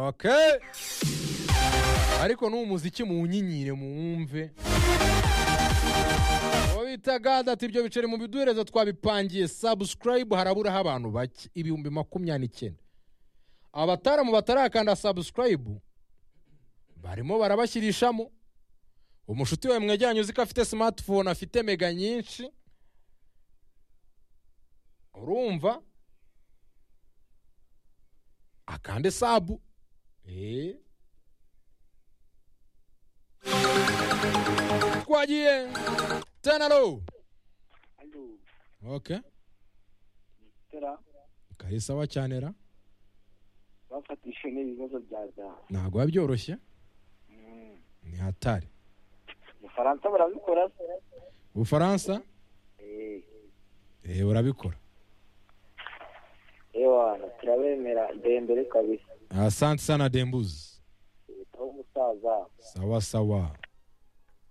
Okay. ariko n'uwo muziki muwunyinyire muwumve uwo bita gada ati ibyo biceri mu biduherezo twabipangiye sabusikarayibu haraburaho abantu bake ibihumbi makumyabiri n'icyenda abataramu batarakanda sabusikarayibu barimo barabashyirishamo umushuti wawe mwejyanye uzi ko afite simatifone afite mega nyinshi urumva akande sabu eee twagiye tena ro Alo, oke Stella, kari sawa cyane ra bafatishije n'ibibazo bya za ntabwo biba byoroshye ni hatari Ubufaransa barabikora ubufaransa Eh, eee urabikora ewana turabemera ndembere kabisa asante sana dembuzi leta y'umusaza sawa sawa